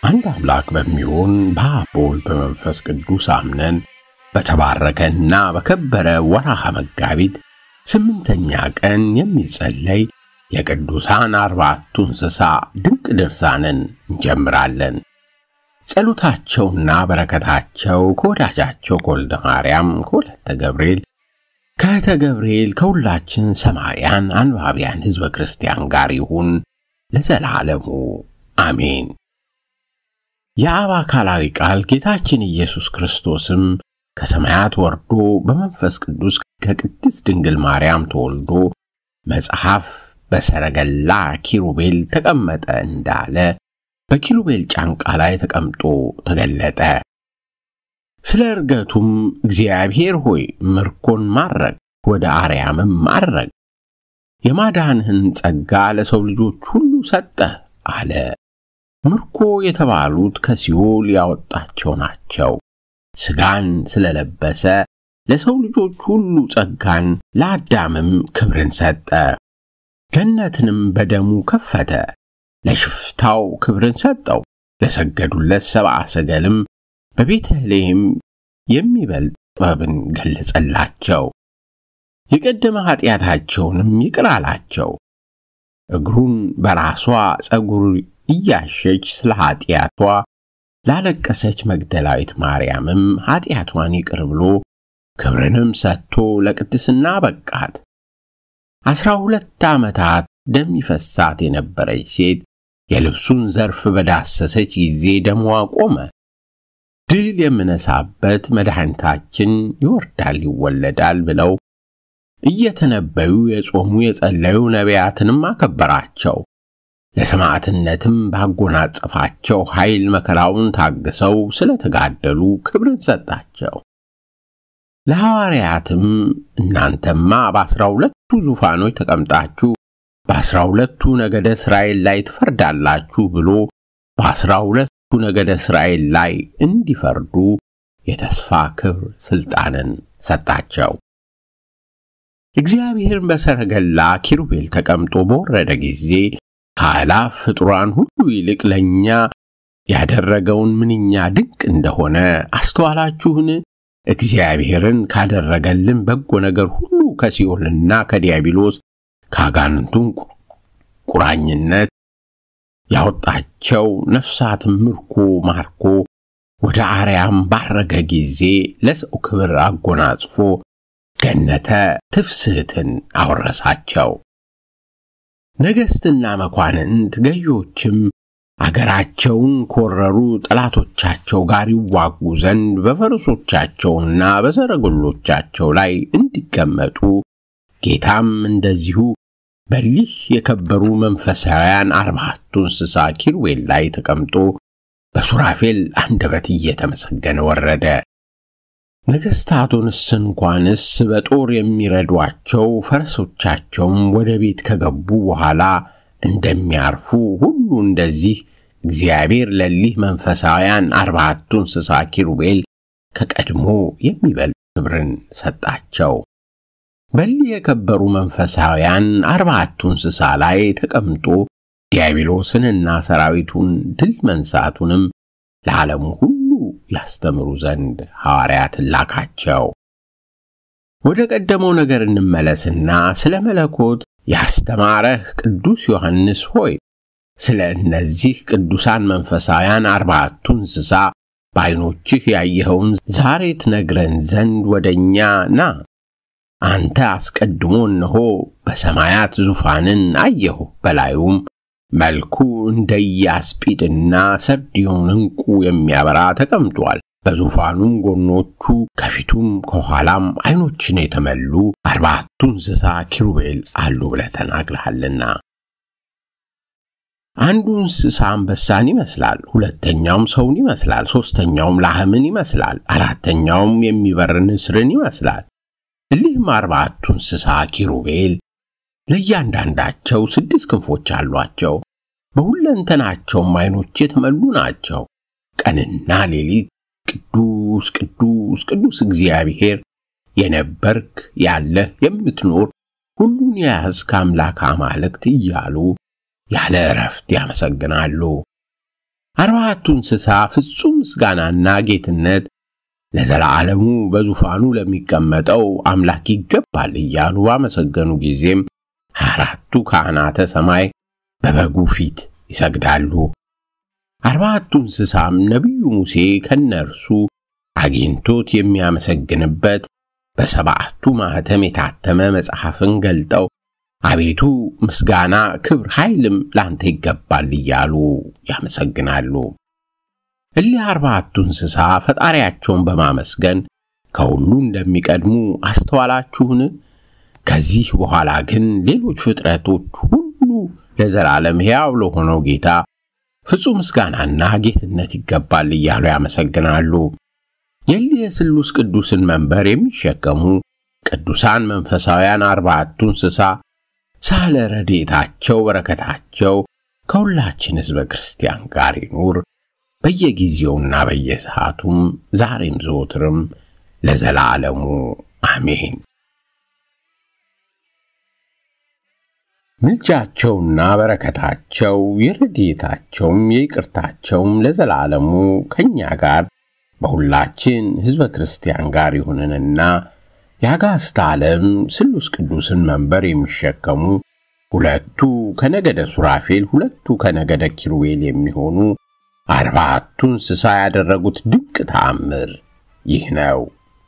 አንድ አምላክ በሚሆን በአብ በወልድ በመንፈስ ቅዱስ አምነን በተባረከና በከበረ ወርሃ መጋቢት ስምንተኛ ቀን የሚጸለይ የቅዱሳን አርባዕቱ እንስሳ ድንቅ ድርሳንን እንጀምራለን። ጸሎታቸውና በረከታቸው ከወዳጃቸው ከወልደ ማርያም ከወለተ ገብርኤል ከእህተ ገብርኤል ከሁላችን ሰማያን አንባቢያን ሕዝበ ክርስቲያን ጋር ይሁን ለዘላለሙ አሜን። የአብ አካላዊ ቃል ጌታችን ኢየሱስ ክርስቶስም ከሰማያት ወርዶ በመንፈስ ቅዱስ ከቅድስት ድንግል ማርያም ተወልዶ መጽሐፍ በሰረገላ ኪሩቤል ተቀመጠ እንዳለ በኪሩቤል ጫንቃ ላይ ተቀምጦ ተገለጠ። ስለ ዕርገቱም እግዚአብሔር ሆይ ምርኮን ማረግ፣ ወደ አርያምም ማረግ፣ የማዳንህን ጸጋ ለሰው ልጆች ሁሉ ሰጠህ አለ። ምርኮ የተባሉት ከሲኦል ያወጣቸው ናቸው። ሥጋን ስለለበሰ ለሰው ልጆች ሁሉ ጸጋን፣ ለአዳምም ክብርን ሰጠ። ገነትንም በደሙ ከፈተ። ለሽፍታው ክብርን ሰጠው። ለሰገዱለት ሰብአ ሰገልም በቤተልሔም የሚበልጥ ጥበብን ገለጸላቸው። የቀደመ ኀጢአታቸውንም ይቅር አላቸው። እግሩን በራሷ ጸጉር እያሸች ስለ ኀጢአቷ ላለቀሰች መግደላዊት ማርያምም ኀጢአቷን ይቅር ብሎ ክብርንም ሰጥቶ ለቅድስና በቃት። ዐሥራ ሁለት ዓመታት ደም ይፈሳት የነበረች ሴት የልብሱን ዘርፍ በዳሰሰች ጊዜ ደሟ ቆመ። ድል የምነሳበት መድኃኒታችን ይወርዳል ይወለዳል ብለው እየተነበዩ የጾሙ የጸለዩ ነቢያትንም አከበራቸው። ለሰማዕትነትም ባጎናጸፋቸው ኃይል መከራውን ታግሰው ስለተጋደሉ ክብርን ሰጣቸው። ለሐዋርያትም እናንተማ በአስራ ሁለቱ ዙፋኖች ተቀምጣችሁ በአስራ ሁለቱ ነገደ እስራኤል ላይ ትፈርዳላችሁ ብሎ በአስራ ሁለቱ ነገደ እስራኤል ላይ እንዲፈርዱ የተስፋ ክብር ሥልጣንን ሰጣቸው። እግዚአብሔርን በሰረገላ ኪሩቤል ተቀምጦ በወረደ ጊዜ ከአእላፍ ፍጡራን ሁሉ ይልቅ ለእኛ ያደረገውን ምንኛ ድንቅ እንደሆነ አስተዋላችሁን? እግዚአብሔርን ካደረገልን በጎ ነገር ሁሉ ከሲኦልና ከዲያብሎስ ከአጋንንቱን ቁራኝነት ያወጣቸው ነፍሳትን ምርኮ ማርኮ ወደ አርያም ባረገ ጊዜ ለሰው ክብር አጎናጽፎ ገነተ ትፍስሕትን አወረሳቸው። ነገሥትና መኳንንት ገዢዎችም አገራቸውን ከወረሩ ጠላቶቻቸው ጋር ይዋጉ ዘንድ በፈረሶቻቸውና በሰረገሎቻቸው ላይ እንዲቀመጡ ጌታም እንደዚሁ በሊህ የከበሩ መንፈሳውያን አርባዕቱ እንስሳ ኪሩቤል ላይ ተቀምጦ በሱራፌል አንደበት እየተመሰገነ ወረደ። ነገሥታቱንስ እንኳንስ በጦር የሚረዷቸው ፈረሶቻቸውም ወደ ቤት ከገቡ በኋላ እንደሚያርፉ ሁሉ እንደዚህ እግዚአብሔር ለሊህ መንፈሳውያን አርባዕቱ እንስሳ ኪሩቤል ከቀድሞ የሚበልጥ ክብርን ሰጣቸው። በሊህ የከበሩ መንፈሳውያን አርባዕቱ እንስሳ ላይ ተቀምጦ ዲያብሎስንና ሰራዊቱን ድል መንሳቱንም ለዓለሙ ሁሉ ያስተምሩ ዘንድ ሐዋርያትን ላካቸው። ወደ ቀደመው ነገር እንመለስና ስለ መለኮት ያስተማረህ ቅዱስ ዮሐንስ ሆይ ስለ እነዚህ ቅዱሳን መንፈሳውያን አርባዕቱ እንስሳ በዐይኖችህ ያየኸውን ዛሬ ትነግረን ዘንድ ወደ እኛ ና። አንተ አስቀድሞ እነሆ በሰማያት ዙፋንን አየሁ፣ በላዩም መልኩ እንደ ኢያስጲድና ሰርድዮን ዕንቁ የሚያበራ ተቀምጧል። በዙፋኑም ጎኖቹ ከፊቱም ከኋላም ዐይኖችን የተመሉ አርባዕቱ እንስሳ ኪሩቤል አሉ ብለህ ተናግረሃልና። አንዱ እንስሳ አንበሳን ይመስላል፣ ሁለተኛውም ሰውን ይመስላል፣ ሦስተኛውም ላህምን ይመስላል፣ አራተኛውም የሚበር ንስርን ይመስላል። እሊህም አርባዕቱ እንስሳ ኪሩቤል ለእያንዳንዳቸው ስድስት ክንፎች አሏቸው። በሁለንተናቸውም ዐይኖች የተመሉ ናቸው። ቀንና ሌሊት ቅዱስ ቅዱስ ቅዱስ እግዚአብሔር የነበርክ ያለህ የምትኖር ሁሉን የያዝክ አምላክ አማልክት እያሉ ያለ ዕረፍት ያመሰግናሉ። አርባዕቱ እንስሳ ፍጹም ምስጋናና ጌትነት ለዘላለሙ በዙፋኑ ለሚቀመጠው አምላክ ይገባል እያሉ ባመሰገኑ ጊዜም አራቱ ካህናተ ሰማይ በበጉ ፊት ይሰግዳሉ። አርባዕቱ እንስሳም ነቢዩ ሙሴ ከነርሱ አግኝቶት የሚያመሰግንበት በሰባቱ ማኅተም የታተመ መጽሐፍን ገልጠው አቤቱ ምስጋና፣ ክብር፣ ኃይልም ላንተ ይገባል እያሉ ያመሰግናሉ። እሊህ አርባዕቱ እንስሳ ፈጣሪያቸውን በማመስገን ከሁሉ እንደሚቀድሙ አስተዋላችሁን? ከዚህ በኋላ ግን ሌሎች ፍጥረቶች ሁሉ ለዘላለም ሕያው ለሆነው ጌታ ፍጹም ምስጋናና ጌትነት ይገባል እያሉ ያመሰግናሉ። የእሊህ የሥሉስ ቅዱስን መንበር የሚሸከሙ ቅዱሳን መንፈሳውያን አርባዕቱ እንስሳ ሳለ ረድኤታቸው በረከታቸው ከሁላችን ሕዝበ ክርስቲያን ጋር ይኑር በየጊዜውና በየሰዓቱም ዛሬም ዘወትርም ለዘላለሙ አሜን። ምልጃቸውና በረከታቸው የረድኤታቸውም የይቅርታቸውም ለዘላለሙ ከእኛ ጋር በሁላችን ሕዝበ ክርስቲያን ጋር ይሁንንና የአጋዕዝተ ዓለም ሥሉስ ቅዱስን መንበር የሚሸከሙ ሁለቱ ከነገደ ሱራፌል ሁለቱ ከነገደ ኪሩቤል የሚሆኑ አርባዕቱ እንስሳ ያደረጉት ድንቅ ተአምር ይህ ነው።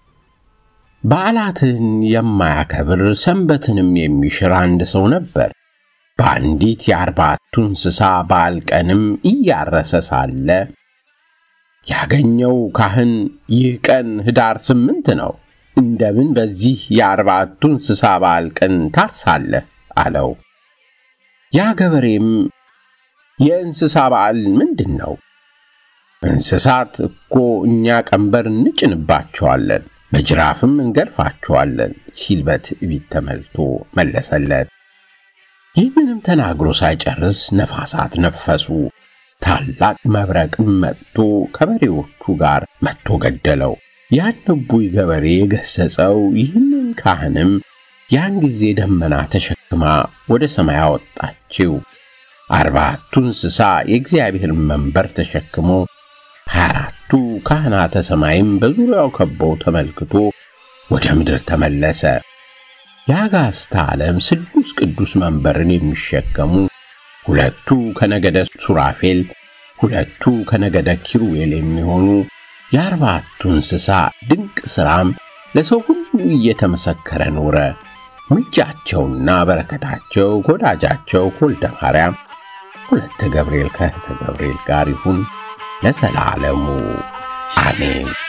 በዓላትን የማያከብር ሰንበትንም የሚሽር አንድ ሰው ነበር። በአንዲት የአርባዕቱ እንስሳ በዓል ቀንም እያረሰ ሳለ ያገኘው ካህን ይህ ቀን ኅዳር ስምንት ነው፣ እንደምን በዚህ የአርባዕቱ እንስሳ በዓል ቀን ታርሳለህ? አለው። ያ ገበሬም የእንስሳ በዓል ምንድን ነው? እንስሳት እኮ እኛ ቀንበር እንጭንባቸዋለን፣ በጅራፍም እንገርፋቸዋለን ሲል በትዕቢት ተመልቶ መለሰለት። ይህንንም ተናግሮ ሳይጨርስ ነፋሳት ነፈሱ። ታላቅ መብረቅም መጥቶ ከበሬዎቹ ጋር መጥቶ ገደለው። ያን እቡይ ገበሬ የገሰጸው ይህንን ካህንም ያን ጊዜ ደመና ተሸክማ ወደ ሰማይ አወጣችው። አርባዕቱ እንስሳ የእግዚአብሔርን መንበር ተሸክሞ ሀያ አራቱ ካህናተ ሰማይም በዙሪያው ከበው ተመልክቶ ወደ ምድር ተመለሰ። የአጋዕዝተ ዓለም ሥሉስ ቅዱስ መንበርን የሚሸከሙ ሁለቱ ከነገደ ሱራፌል ሁለቱ ከነገደ ኪሩቤል የሚሆኑ የአርባዕቱ እንስሳ ድንቅ ሥራም ለሰው ሁሉ እየተመሰከረ ኖረ። ምልጃቸውና በረከታቸው ከወዳጃቸው ከወልደ ማርያም ሁለተ ገብርኤል ከእህተ ገብርኤል ጋር ይሁን ለዘላለሙ አሜን።